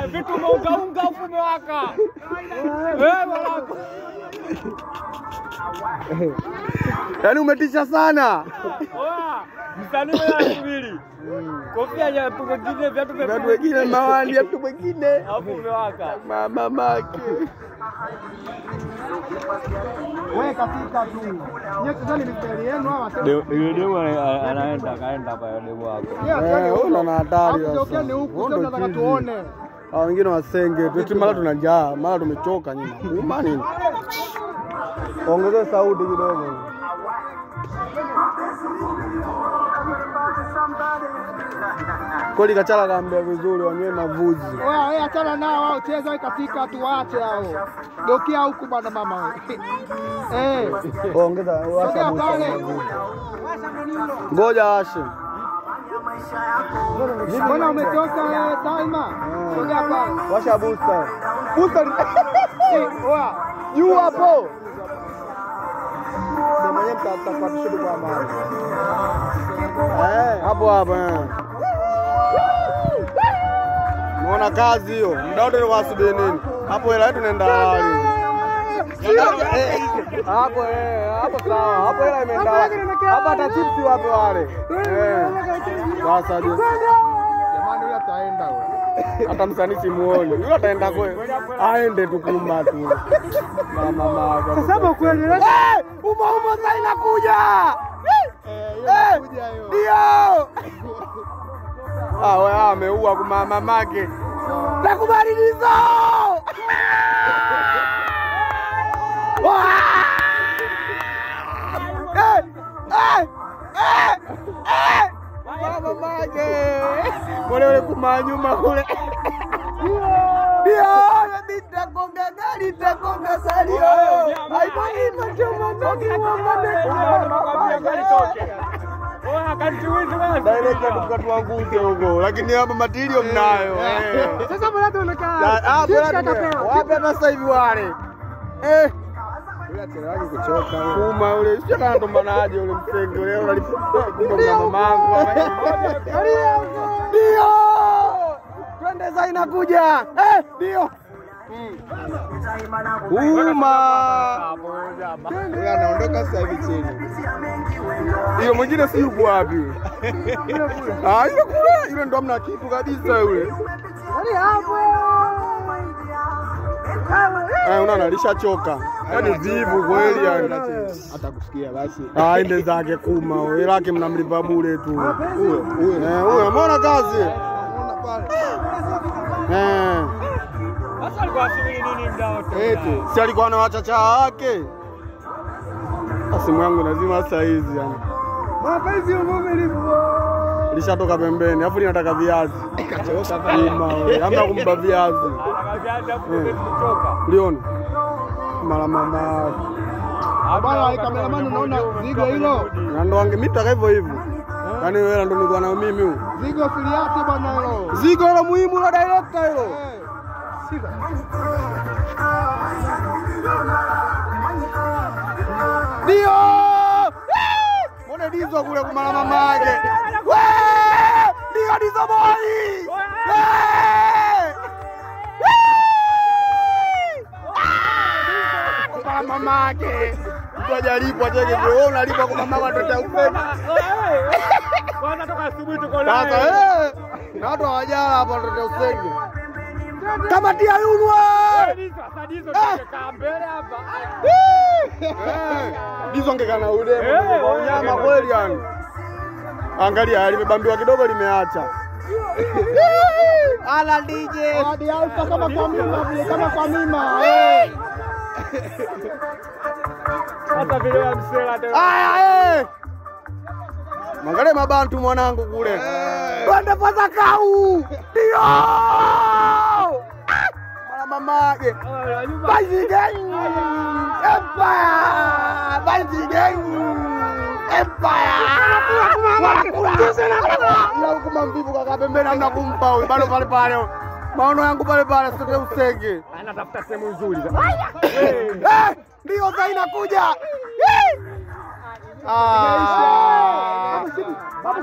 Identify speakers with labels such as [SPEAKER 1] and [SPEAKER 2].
[SPEAKER 1] Vitu umeungaunga huku umewaka. Eh, mwanangu.
[SPEAKER 2] Yaani umetisha sana.
[SPEAKER 1] Oa, msanii wewe anasubiri. Kofia ya mtu mwingine, viatu vya
[SPEAKER 2] Watu wengine mawali, mtu mwingine
[SPEAKER 1] Alafu umewaka.
[SPEAKER 2] mama make.
[SPEAKER 3] Wewe katika tu. Nyie tazani mistari yenu hawa sasa.
[SPEAKER 1] Yule demu anaenda kaenda kwa demu wako.
[SPEAKER 2] Eh, wewe ndo na hatari
[SPEAKER 3] Hapo
[SPEAKER 2] sasa.
[SPEAKER 3] ndio huku
[SPEAKER 2] Wewe
[SPEAKER 3] sio
[SPEAKER 2] ndo
[SPEAKER 3] nataka
[SPEAKER 2] chizi.
[SPEAKER 3] tuone.
[SPEAKER 2] Hao wengine wasenge tu, eti mara tuna njaa, mara tumechoka nyinyi. Uma nini? Ongezea sauti kidogo. Koli Kachala kaambia vizuri, wanywe mavuzi.
[SPEAKER 3] Wewe wewe achana nao wao cheza wewe katika tuache hao. Geukia huku bwana mama wewe. Eh.
[SPEAKER 2] Ongeza washa
[SPEAKER 3] Sogea
[SPEAKER 2] busa.
[SPEAKER 3] pale.
[SPEAKER 2] Ngoja washe.
[SPEAKER 3] Mbona umetoka wewe Salma? Sogea pale.
[SPEAKER 2] Washa busta. Busta
[SPEAKER 3] Eh, oa.
[SPEAKER 2] juu hapo. Ndio mwenyewe mtatafuta tu kwa mama. Eh, hapo hapo eh. Unaona kazi hiyo. Muda wote nilikuwa nasubiri nini? Hapo hela yetu naenda hali. Eh, Hapo eh, hapo sawa. Hapo hela imeenda. Hapa hata chipsi wape wale. Eh. Sasa je.
[SPEAKER 3] Jamani huyu ataenda wewe.
[SPEAKER 2] hata msanii simuoni, yule ataenda kwe, aende tu kumba tu na mama yake.
[SPEAKER 3] Sasa kweli
[SPEAKER 2] Eh, uma uma sasa inakuja Eh, ndio ah, wewe ameua kuma mamake nakubadilizo Eh, eh, eh, eh. Kuma mamake kule ule kuma nyuma kule ndio nitakonga gari nitakonga salio haipoi choma ndogi wa Direct tukatuanguke huko, lakini hapa matirio mnayo. eh.
[SPEAKER 3] Sasa mbona tunakaa?
[SPEAKER 2] Na- hapo
[SPEAKER 3] Sisi
[SPEAKER 2] hata-
[SPEAKER 3] atapewa.
[SPEAKER 2] Wapi hata sasa hivi wale eh, kuma ule sio kana tombanaje ule msenge ule unalipa kumbe mamangu ndio twende sasa inakuja eh, ndio uma Yule anaondoka sasa hivi chini. Hiyo mwingine si yuko wapi yule? Ah, yule kule, yule ndo amna kitu kabisa yule. Eh, unaona alishachoka. Yaani vivu kweli yani.
[SPEAKER 3] Hata kusikia basi.
[SPEAKER 2] Ah, ende zake kuma, wewe lake mnamlipa bure tu. Huyo, huyo. Eh, huyo umeona kazi? Eh.
[SPEAKER 1] Sasa alikuwa asubiri nini muda wote?
[SPEAKER 2] Eti, si alikuwa na wachacha wake? Ah, Simu yangu nazima saa hizi yani.
[SPEAKER 3] Mapenzi uvumilivu.
[SPEAKER 2] Lishatoka pembeni, alafu linataka viazi. Ima, wewe, hamna kumpa viazi.
[SPEAKER 1] Anakaviaza kutoka.
[SPEAKER 2] Uliona? Mara mama
[SPEAKER 3] Bwana kameramani unaona zigo hilo?
[SPEAKER 2] na ndo wange mitaka hivyo hivyo. Yaani wewe ndo nilikuwa nayo mimi huyu.
[SPEAKER 3] Zigo filiati bwana hilo.
[SPEAKER 2] Zigo la muhimu la director hilo.
[SPEAKER 3] Eh. Shika.
[SPEAKER 2] Ndio! Eh! Mbona dizo kule kumala mama yake? We! Ndio dizo boy! Eh! Wee! Ah! Kumala mama yake. Mtu hajalipwa cheke kule, wewe unalipwa kwa mama watoto ya upendo.
[SPEAKER 1] Kwanza toka asubuhi tuko naye.
[SPEAKER 2] Sasa eh, na watu hawajala hapa watoto ya usenge. Kama tia yunwa.
[SPEAKER 1] Sasa dizo tumekaa mbele hapa.
[SPEAKER 2] Dizo angekana ule
[SPEAKER 1] Eh,
[SPEAKER 2] kwa unyama kweli yani. Angalia limebambiwa kidogo limeacha. Ala DJ.
[SPEAKER 3] Hadi alfa kama kwa mima vile kama kwa mima. Eh.
[SPEAKER 1] Hata vile ya msela tena.
[SPEAKER 2] Aya eh. Mwangalie mabantu mwanangu kule. Twende paza kau. Ndio. Ah! Mwana mamake. Basi gang. Empire. Basi gang. Empire. Wanakula. Ila huku mambivu kaka pembeni hamna kumpa huyu. Bado pale pale. Maono yangu pale pale sote usenge.
[SPEAKER 1] Anatafuta sehemu nzuri.
[SPEAKER 2] Eh, ndio sasa inakuja. Eh. Ah.